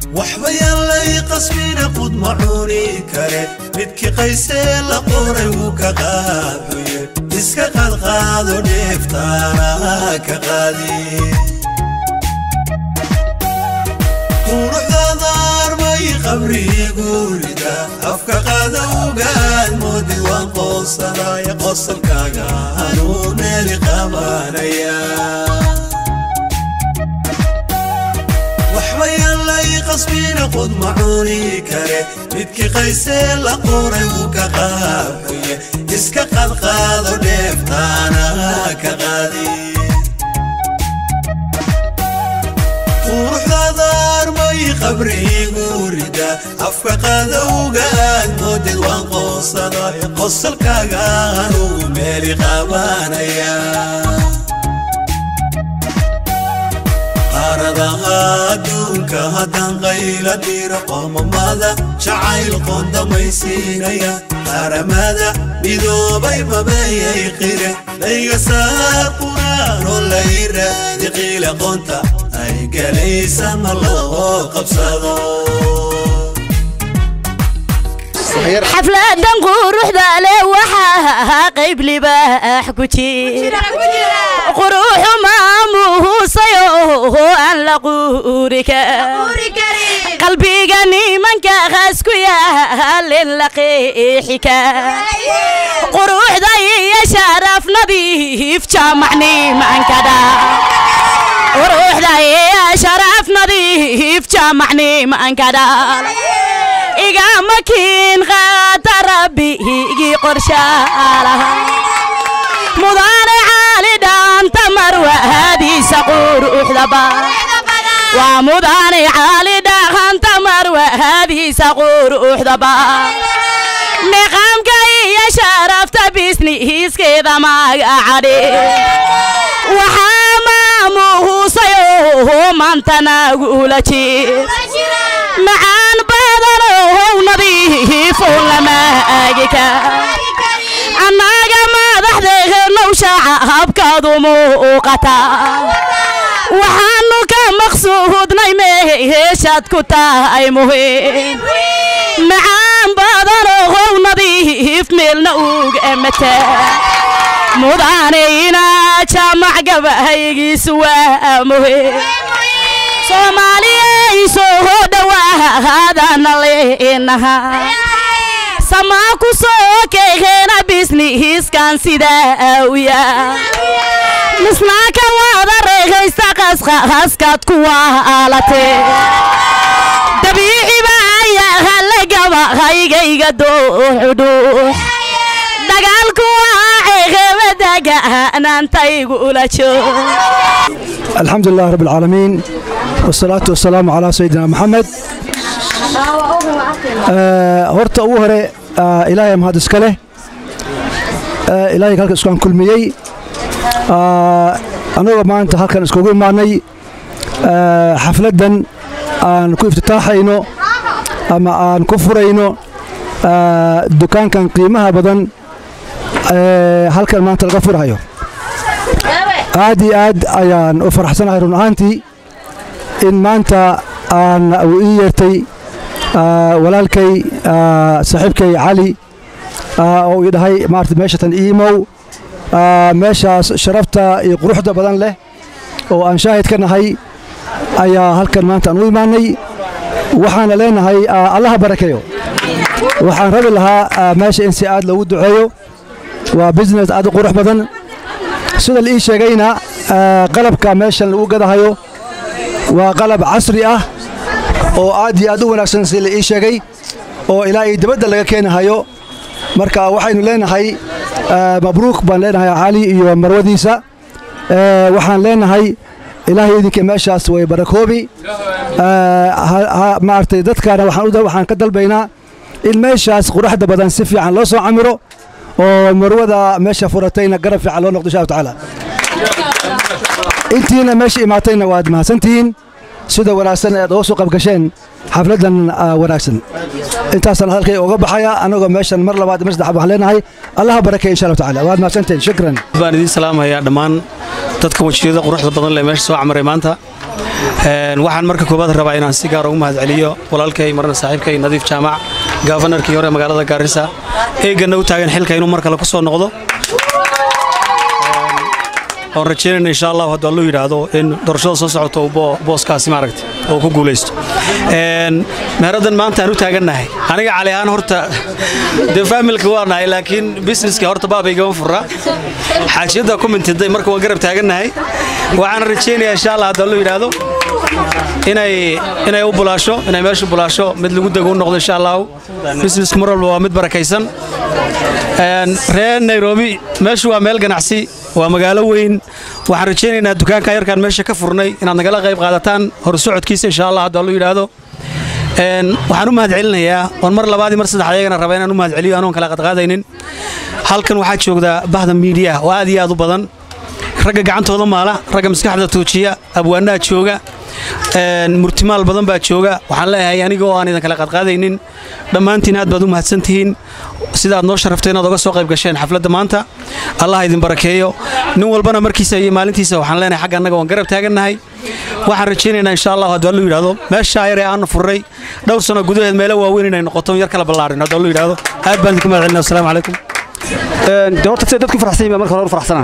waxba yaan lay qasbina qud ma cuni kare midkii qaysee la qoray wuu ka qaaxuye iska qaadqaado dheeftaana ka qaadi quruxdaada armay qabriigu rida afka qaada ugaad moodid waan qoonsanaya qosalkaaga anuu meeli qabanaya waxba yaan lay qasbina qud ma cuni kare midkii qaysee la qoray wuu ka qaabxuye iska qadqaado dheeftaana ka qaadi quruxdaada armay qabriigu rida afka qaada ugaad moodid waan qoonsanaya qosalkaaga anugu meeli qabanaya qaaradaha adduunka haddaan qayla dhiro qoomamada jacayl qoondamaysiinaya qaramada midoobay mabayay qire layga saar quraanoo layra diqiila qoonta ay galaysa ma loo qabsado xafladan quruxda leh waxaa qayb libaax ku jira quruxu maamuhusayo aan la quuri qalbiga nimanka qaas ku yaalin la qeexi quruxda iyo sharaf nadiif jaamac nimanka dha quruxda iyo sharaf nadiif jaamac nimanka dhal igama kiin qaata rabbigii qorshaalaha mudane caali dhaanta marwahadiisa quruxdaba waa mudane caali dhaanta marwahadiisa quruxdaba niqaamka iyo sharafta bisniiskeeda magacadhe waxaa maamuhusayo maantanagula jir macaan badanow nadiifo lama agika annaga madaxdeenow shacabkaadu muuqata waxaanu ka maqsuudnay meeshaad ku tahay muhiim macaan badanow nadiif meelna uga mata mudanayna jaamac gabaygiisu waa muhiim soomaaliyay soo dhawaadana leenaha samaa ku soo keegeena bisnihiskan sidaa u yaa misnaaka waada reegaysta qasqaskaad ku waalatee dabiiciba ayaa la gabahaygayga dooxudhuux dagaalku waa ceeqeebadagaanaantaygu ula joog الحمد لله رب العالمين والصلاة والسلام على سيدنا محمد horta ugu hore ilaahay mahad iska leh ilaahay halka iskaan kulmiyey annagoo maanta halkan iskugu imaanay xafladdan aan ku iftitaaxayno ama aan ku furayno dukaankan qiimaha badan halkan maanta laga furayo aad iyo aad ayaan u faraxsanahay run ahaantii in maanta aan uu ii yeertay walaalkay saaxiibkay cali oo ii dhahay maarata meeshatan iimow meeshaas sharafta iyo quruxda badan leh oo aan shaahid ka nahay ayaa halkan maanta aan u imaanay waxaana leenahay allaha barakeeyo waxaan rabi lahaa meesha in si aad loogu duceeyo waa business aad u qurux badan sida la ii sheegayna qalabka meeshan lagu gadahayo waa qalab casri ah oo aad iyo aad u wanaagsan sida la ii sheegay oo ilaa iyo dibadda laga keenahayo marka waxaynu leenahay mabruuk baan leenahay cali iyo marwadiisa waxaan leenahay ilaahay idinka meeshaas way barakoobi maaragtay dadkaana waxaan ka dalbaynaa in meeshaas quruxda badan si fiican loo soo camiro oo marwada meesha furatayna garab fiican loo noqdo insha allahu tacaala intiina meesha imaatayna waad mahadsantihiin sida wanaagsan aad uga soo qabgasheen xafladdan wanaagsan intaasaan hadalkay uga baxaya anagoo meeshan mar labaad mar saddex waxaan leenahay allaha barakeeya insha allahu tacaala waad mahadsantihiin shukran baan idiin salaamayaa dhammaan dadka wajiyada quruxda badan leh meesha soo camaray maanta waxaan marka koowaad rabaa inaan si gaar ugu mahadceliyo walaalkay marna saaxiibkay nadiif jaamac gaafanarkii hore magaalada gaarisa eegana u taagan xilka inuu mar kale ku soo noqdo oon rajeynayna insha allah hadduu allu yidhaahdo in doorashada soo socoto uu booskaasi maaragta oo ku guulaysto meheraddan maanta aan u taagannahay aniga cali ahaan horta dee faamilka waa nahay laakiin busineska horta baabaygama furra xaajiyadda ku mintiday marka waan garab taagannahay waxaan rajaynayaa insha allah hadduu allu yidhaahdo inay inay u bulaasho inay meeshu bulaasho mid lagu dego u noqdo insha allahu businesku mar walba waa mid barakaysan reer nairobi meeshu waa meel ganacsi waa magaalo weyn waxaan rajaynaynaa dukaanka yarkaan meesha ka furnay inaad nagala qayb qaadataan horsocodkiisa insha allah hadduu allu yidhaahdo waxaan u mahadcelinayaa oon mar labaadii mar saddex ayagana raba inaan u mahadceliyo anoon kala qadqaadaynin halkan waxaa joogda bahda miidiya oo aad iyo aad u badan ragga gacantooda maala ragga maskaxda tuujiya abwaanaha jooga murtimaal badan baa jooga waxaan leeyahay aniga oo aan idan kala qadqaadaynin dhammaantiin aad baad u mahadsantihiin sidaad noo sharaftay inaad oga soo qayb gasheen xafladda maanta allah idin barakeeyo nin walbana markiisa iyo maalintiisa waxaan leenahay xagga annaga waan garab taagannahay waxaan rajaynaynaa insha allah hadduu allu yidhaahdo meeshaa yar ee aanu furray dhowr sano gudaheed meelo waaweyn inay noqoto yar kala ballaarin hadduu allu yidhaahdo aad baan idinku mahadcelina wasalaamu calaykum de horta siday dadku farxsan yihin baa marka hore u farxsanaa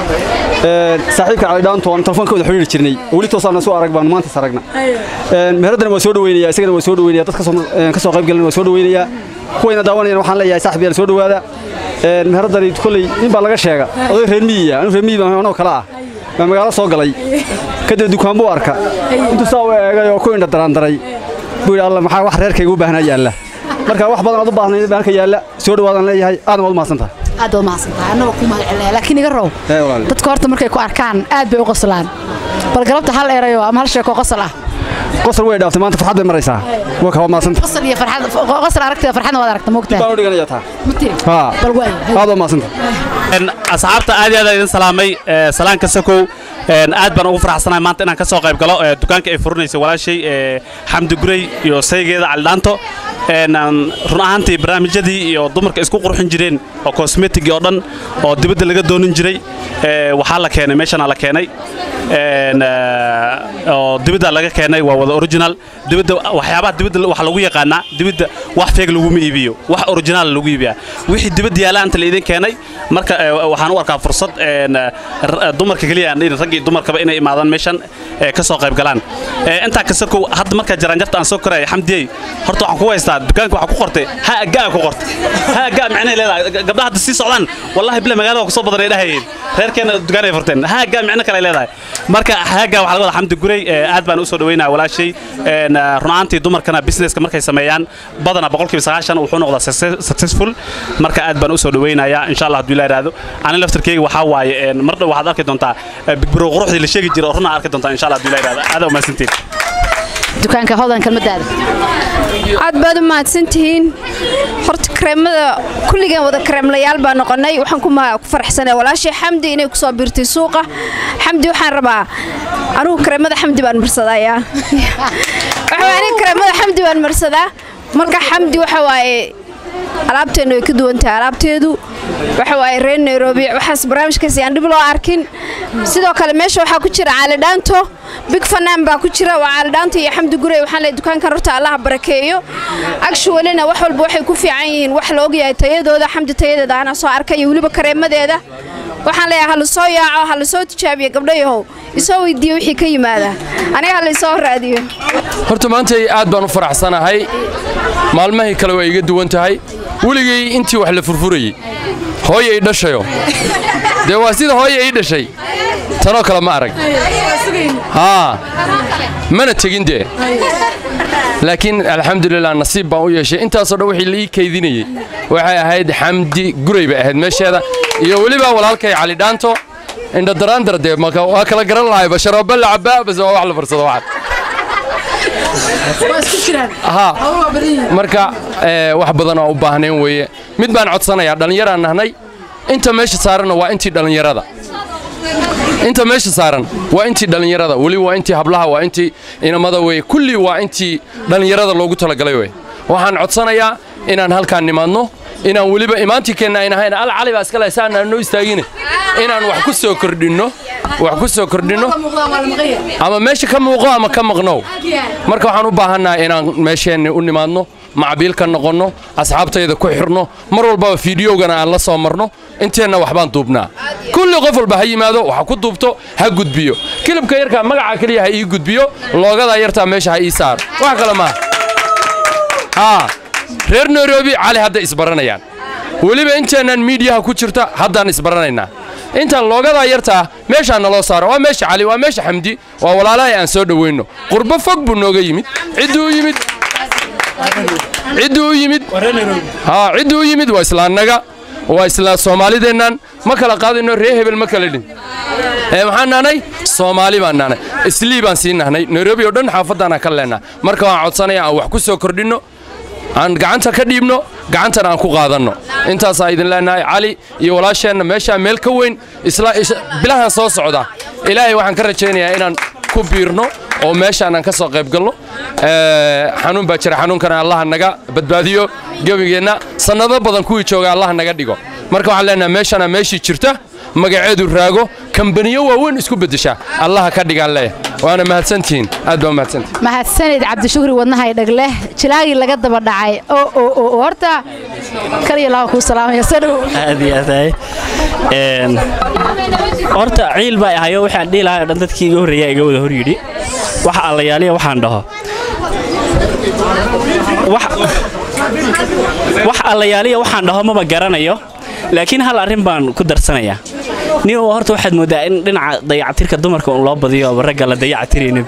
saaxiibka cali dhaanto aan telefoonka wada xidhiiri jirnay weli toosaana soo arag baanu maantas aragna meheradana waa soo dhaweynaya isagana waa soo dhaweynaya dad ka soo qayb galan waa soo dhaweynaya kuwayna daawanayana waxaan leeyahay saaxib yaal soo dhawaada meheradani kolley nin baa laga sheega oday reer miyiya anu reer miyi baan anoo kale ah baa magaalo soo galay kadib dukaan buu arka intuu saa u eegay oo ku indha daraandaray buu yidhi alla maxaa wax reerkayga u baahnaa yaalla marka wax badan aad u baahnayd baa halka yaalla soo dhawaadaan leeyahay aadna waad u mahadsantahay aad baad mahadsantahay annagoo ku mahadcelinaya laakiin iga row Ee, walaal. dadka horta markay ku arkaan aad bay u qoslaan bal galabta hal erayo ama hal sheeko qosol ah qosol way dhaaftay maanta farxad bay maraysaa waa kaa mahadsanta qosol iyo farxad qosol aragtida farxadna waad aragta moogtaa baan u dhiganayaa taa ma tiri haa bal waay aad waa mahadsanta asxaabta aad iyo aad idin salaamay ee, salaanka sakow een, aad baan ugu faraxsanahay maanta inaan ka soo qayb galo ee, dukaanka ay furinaysa walaashay ee, xamdi gurey iyo saygeeda caldhaanto een, aan run ahaantii barnaamijyadii iyo dumarka isku qurxin jireen oo cosmetic oo dhan oo dibadda laga doonin jiray ee, waxaa la keenay meeshana la keenay een, ee, oo dibadda laga keenay waa wada original dibadda waxyaabaha dibadda waxa lagu yaqaanaa dibadda wax feeg laguma iibiyo wax original lagu iibiyaa wixii dibadda yaala anta la idin keenay marka ee, waxaan u arkaa fursad een, r- dumarka keliya aan dhihin rag iyo dumarkaba inay imaadaan meeshan ee, ka soo qayb galaan Ee, intaa kasta kow hadda marka jaraanjarta aan soo koraya xamdiyey horta waxaan ku haystaa dukaanka waxaa ku qortay ha gaa ku qortay ha gaa macnahay leedahay gabdhaha hadda sii socdaan wallahi bila magaalada waa kusoo badan ay dhahayeen reerkeena dukaan ay furteen ha gaa macno kale ay leedahay marka ha gaa waxaa laga wadaa xamdi gurey ee, aad baan u soo dhaweynaa walaashay een, ee, run ahaantii dumarkana businesska markay sameeyaan badana boqolkiiba sagaashan wuxuu noqdaa success- successful marka aad baan u soo dhaweynayaa insha allah hadduu ilaa iraado ani laftarkeyga waxaa waaye een, mar dhow waxaad arki doontaa ee, bigbiro quruxdii la sheegi jiray oo runaa arki doontaa insha allah hadduu ilaa iraado aad u mahadsantiin dukaanka hodan kalmadaada aad baad u mahadsantihiin horta kareemada kulligeen wada kareemlayaal baa noqonay waxaan ku ma- ku faraxsanay walaashay xamdi inay kusoo biirtay suuqa xamdi waxaan rabaa anugu kareemada xamdi baan marsadayaa waxa aniga kareemada xamdi baan marsadaa marka xamdi waxa waaye alaabteennu way ka duwan tahay alaabteedu waxa waaye reer nairobi waxaas barnaamijkaasi aan dhib loo arkin sidoo kale meesha waxaa ku jira caalidhaanto big fanaan baa ku jira waa caalidhaanto iyo xamdi gurey waxaan leeyahay dukaankan horta allaha barakeeyo actualina wax walba waxay ku fiican yihiin wax la ogyahay tayadooda xamdi tayadeeda anaa soo arkay iyo weliba kareemadeeda waxaan leeyahay hala soo yaaco hala soo tijaabiyo gabdhayahow isoo weydiiyo wixii ka yimaada aniga hala isoo raadiyo horta maanta aad baan u faraxsanahay maalmahii kale waa iga duwan tahay weligay intii wax la furfurayey hooya ii dhashayo dee waa sida hooya ii dhashay tanoo kale ma arag haa mana tegin dee laakiin alxamdulilah nasiib baan u yeeshay intaasoo dhan wixii la ii kaydinayey waxay ahayd xamdi guray bay ahayd meesheeda iyo weliba walaalkay cali dhaanto indhadaraandar dee maka waa kala garan lahay basharooba la cabaa base waa wax la farsado waxan haa marka ee, wax badan oo u baahnayn weeye mid baan codsanayaa dhallinyaraan nahnay inta meesha saaranna waa intii dhallinyarada inta meesha saaran waa intii dhallinyarada weli waa intii hablaha waa intii inamada weye kulli waa intii dhallinyarada loogu talagalay weye waxaan codsanayaa inaan halkaan nimaadno inaan weliba imaantinkeenna ayn ahayn al cali baa iska leh saanaan noo istaagine inaan wax ku soo kordhinno wax ku soo kordhinno ama meesha ka muuqo ama ka maqnow marka waxaan u baahannahay inaan meesheenni u nimaadno macabiil ka noqonno asxaabtayda ku xirno mar walbaba fiidiyowgana aan la soo marno inteenna waxbaan duubnaa kulli qof walba ha yimaado waxa ku duubto ha gudbiyo kilibka yarkaa magaca keliya ha ii gudbiyo loogadaa yartaa meesha ha ii saar wax kale maaha haa reer nairobi cali hadda isbaranayaan weliba inteennan miidiyaha ku jirta haddaan isbaranaynaa intaan loogadaa yartaa meeshaa naloo saaro waa meesha cali waa meesha xamdi waa walaalahay aan soo dhowayno qurbo fog buu nooga yimid cidduu u yimid cidduu u yimid haa cidduu u yimid waa islaannaga waa isla soomaalideennan ma kala qaadayno ree hebel ma kala dhin ee maxaan nahnay soomaali baan nahnay islii baan sii nahnay nairobi oo dhan xaafaddaanaan ka leennaha marka waan codsanaya aan wax ku soo kordhinno aan gacanta ka dhiibno gacantana aan ku qaadanno intaasaa idin leenahay cali iyo walaasheenna meeshaa meel ka weyn isla bilahan soo socda ilaahay waxaan ka rajaynayaa inaan ku biirno oo meeshaan aan ka soo qayb galno xanuun baa jira xanuunkana allaha naga badbaadiyo gebigeenna sannado badan kuwii jooga allaha naga dhigo marka waxaan leenahay meeshana meeshii jirta magaceedu raago kambaniyo waaweyn isku beddesha allaha ka dhigaan leeyahay waana mahadsantihiin aad baa mahadsantihiin mahadsanid cabdishukri wadnahay dhagleh jilaagii laga daba dhacay oo oo oo horta kaliya laha kuu salaamaya soo dhow aad iyo aad ahay een horta ciil baa ahayo waxaan dhihi lahaa oo dhan dadkii iga horreeya iga wada hor yidhi waxa allayaaliya waxaan dhaho wax wax allayaaliya waxaan dhaho maba garanayo laakiin hal arrin baan ku darsanayaa nin horta waxaad mooddaa in dhinaca dayacatirka dumarka un loo badiyo oo ragga la dayacatiraynin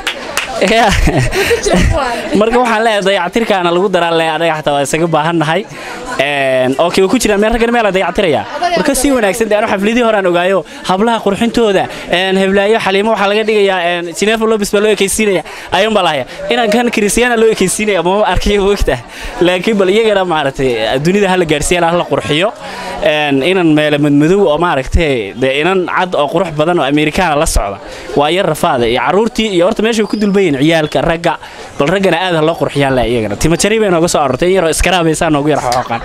marka waxaan leeyahay dayacatirkaana lagu daraa le anaga xataa waa isaga baahannahay okay ku jiraan meel raggan meela dayactiraya marka si wanaagsan de anu xafladii horaan ogaayo hablaha qurxintooda heblaayo xaliimo waxaa laga dhigayaa jineefa lobis baa loo ekaysiinaya ayuun baa lahaya inaan kan kristiyaana loo ekaysiinaya mama arkayo mogta laakiin bal iyagana maaragtay dunida hala gaarsiiyana hala qurxiyo inan meela madmadow oo maaragtay de inan cad oo qurux badan oo amerikaana la socda waa yar rafaada iyo carruurtii iyo horta meesha ku dulbayin ciyaalka ragga bal raggana aad ha loo qurxiyaan leh iyagana timajari bay nooga soo arortay in yaroo iskaraabaysaa noogu yar xooqaan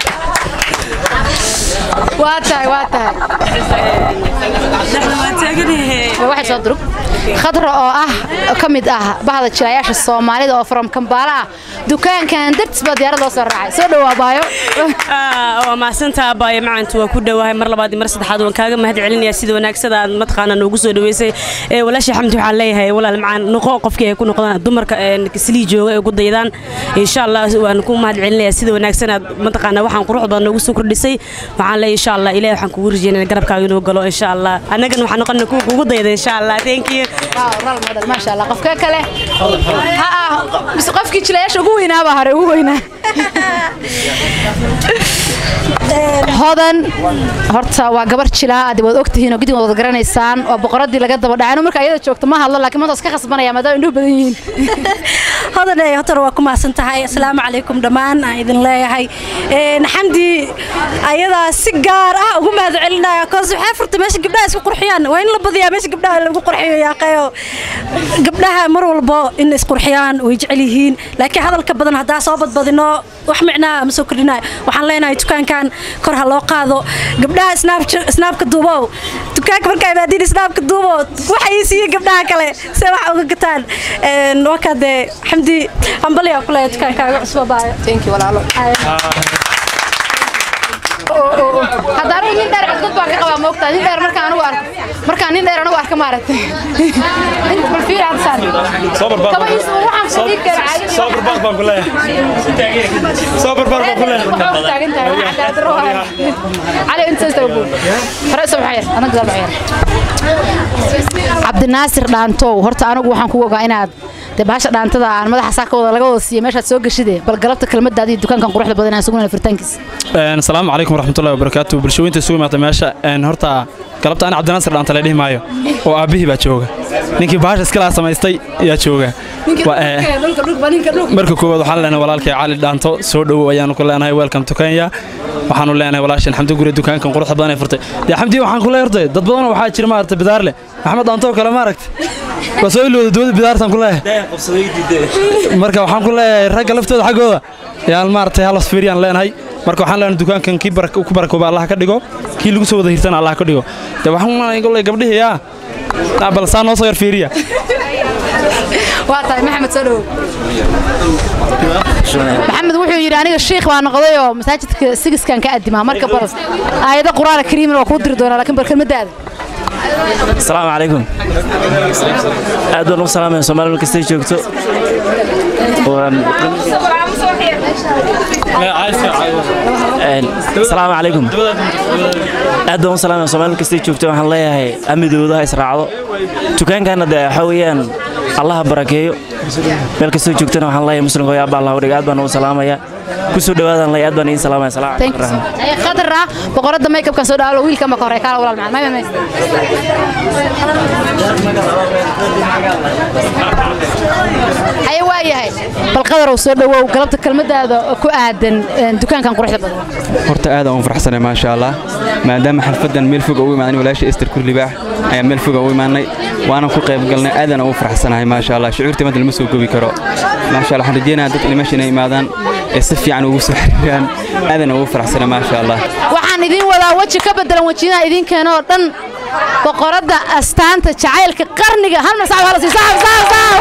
waa tahay waa tahay waxay soo durug khadra oo ah ka mid ah bahda jilayaasha soomaalida oo from kambaala ah dukaankan dartis baa diyaarad loo soo raacay soo dhowaa baayo waa mahadsantaa baayo macantu waa ku dhowahay mar labaad iyo mar saddexaad waan kaaga mahad celinayaa sida wanaagsada aad mataqaana noogu soo dhaweysay walaasha xamdi waxaan leeyahay walaal macaan noqo qofkii ay ku noqdaan dumarka kislii jooga ay ugu daydaan insha allah waan ku mahad celinayaa sida wanaagsan aad mataqaana waxaan qurux badan noogu soo kordhisay waxaan leeyahay insha allah ilaahay waxaan kugu rajeynaa garabkaaga inuu galo insha allah annagana waxaan noqonaa kuwa kugu dayda insha allah thank you maasha allah qofka kale ha ah mise qofkii jilayaasha ugu weynaa baa hore ugu weynaa hodan horta waa gabar jilaa aad waad ogtihiin oo gidin wad garanaysaan waa boqoradii laga daba dhacay marka ayada joogto ma hadlo laakiin maanta iska khasbanaya maadaama indhuhu badan yihiin hodan ee hotar waa ku mahadsan tahay asalaamu calaykum dhammaan aan idin leeyahay xamdi ayadaa si gaar ah ugu mahad celinaya koos waxay furtay meesha gabdhaha isku qurxiyaan waa in la badiyaa meesha gabdhaha lagu qurxiyo yaaqeeyo gabdhaha mar walbo in isqurxiyaan way jecel yihiin laakiin hadalka badan haddaa soo badbadino wax micnaa ma soo kordhinayo waxaan leenahay dukaankan kor ha loo qaado gabdhaha snaabka duubow dukaanka markaa imaadiin snaabka duubo waxa ii siiye gabdhaha kale se wax uga gataan wakaa dee xamdi hambaliyaa ku leeya dukaankaaga cusba baayo hadda anigu nin dheer codkod baan ka qabaa moogtaa nin dheer markaan anigu arko markaan nin dheer anigu arka maaragtay bal fiir aad saan kaba iis waxaan fadhiin kara caadi soo barbaar baan ku leeyahay soo barbaar baan ku leeyahay taagan tahay waxa cadaalad roo cali inta istaga buu hore soo baxayr anaga dal baxayr cabdinaasir dhaantow horta anigu waxaan ku ogaa inaad dee baasha dhaantada aan madaxa saakooda laga wada siiyo meeshaad soo gashide bal galabta kelmadaada iyo dukaankan quruxda badan aan sugunayna furitaankiisa asalaamu calaykum waraxmatullahi wabarakaatu bulshooyinta isugu imaata meesha horta galabta aan cabdinaasir dhaanta la dhihi maayo oo aabbihii baa jooga ninkii baasha iskala samaystay ayaa jooga marka koowaad waxaan leenahay walaalkay cali dhaanto soo dhowow ayaanu ku leenahay welcome to kenya waxaanu leenahay walaashan xamdi guri dukaankan quruxda badan ee furtay dee xamdi waxaan ku leeyahay hortay dad badan waxaa jira maaragtay bidaar leh maxamed dhaanto kale maaragtay waa soo ilowda dowada bidaartan ku leeyahay marka waxaan ku leeyahay ragga laftooda xaggooda yaan maaragtay halas fiiriyaan leenahay marka waxaan leenahay dukaankan kii barak- ku barakooba allah ka dhigo kii lagu soo wada hirtana allah ka dhigo de waxaan umaleynaya golley gabdhihii yaa Ah, bal saa noo soo yar fiiriya waa tahay maxamed soo dhowow maxamed wuxuu yidhi aniga shiikh baa noqday oo masaajidka sigiskan ka adimaa marka bal aayado qur-aana kariiman waa kuu diri doonaa laakiin bal kelmadaada asalaamu calaykum aad baan ugu salaamaya soomaali meel kastay joogto Waan- Een, asalaamu calaykum aad baan ugu salaamaya soomaali meel kastay joogto waxaan leeyahay amidooda ha israacdo dukaankaana dee waxaa weeyaan allaha barakeeyo meel kastoo joogtana waxaan leeyahay muslimka hooyo abba allah udhiga aad baan ugu salaamaya kusoo dhawaadaan leeyahay aad baan idiin salaamaya salaamu Thank calaykum you. Ay, khadra boqorada makeupkan soo dhaalo wiilka ma ka hore kaala walaal macaan may may ay waa yahay bal qadar uu soo dhawow galabta kelmadaada oo ku aadan een, dukaankan quruxda badan horta aad aan u faraxsanay maasha allah maadaama xalfadan meel fog ugu imaadan walaasha ester kurlibaax ayaa meel fog ugu imaanay waanan ku qayb galnay aadaan ugu faraxsanahay maasha allah shucuurta madda lama soo gobi karo maasha allah waxaan rajeynayaa dadka meesha inay imaadaan ee si fiican ugu soo xiriiraan aadaan ugu faraxsanay maasha allah waxaan idin wadaa weji ka bedelan wejiyada idin keeno oo dhan boqorada astaanta jacaylka qarniga hal mar sacab hala sii sacab sacab sacab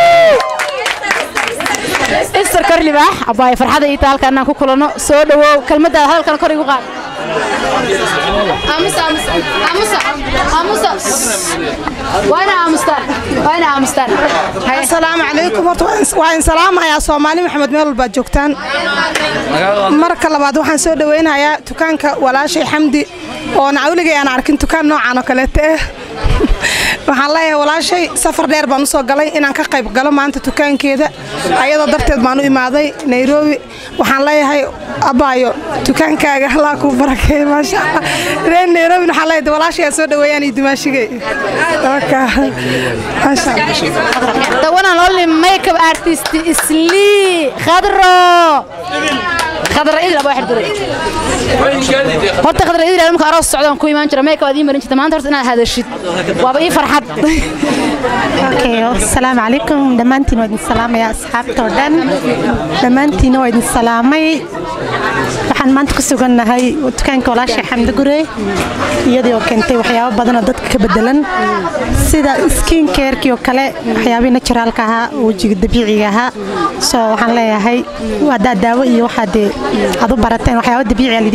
ister korlibaax abbaay farxada ii tahay halkaan inaan ku kulanno soo dhawow kelmadaada hadalkana kor igu qaad aamusa aamusa aamusa aamusa waa ina aamustaan waa ina aamustaan asalaamu calaykum horta waan is- waan salaamayaa soomaali maxamed meel walbaad joogtaan marka labaad waxaan soo dhaweynayaa dukaanka walaashay xamdi oo nacawligay aan arkin dukaan noocan oo kaleeta ah waxaan leeyahay walaashay safar dheer baan usoo galay inaan ka qayb galo maanta dukaankeeda ayadoo darteed baan u imaaday nairobi waxaan leeyahay abaayo dukaankaaga allaa kuu barakeey maasha allah reer nairobi waxaan leeyahay walaashay aan soo dhaweeyaan iyo dumaashigay Marka, maasha allah the one and only makeup artist Isli Khadro Khadra idil aba xirdiray horta Khadra idil marka aroos socdaan ku imaan jira makeup aad ii marin jirta maanta horta inaad hadashid waaba ii farxad Okay, asalaamu calaykum dhammaantiin waa idin salaamaya asxaabta oo dhan dhammaantiina waa idin salaamay waxaan maanta ku sugannahay dukaanka walaasha xamdi gure iyadii oo keentay waxyaabo badan oo dadka ka bedelan sida skin carekii oo kale waxyaabihii naturaalka ahaa wejiga dabiiciga ahaa so waxaan leeyahay waa daa- daawo iyo waxaa dee aad u barateen waxyaabo dabiici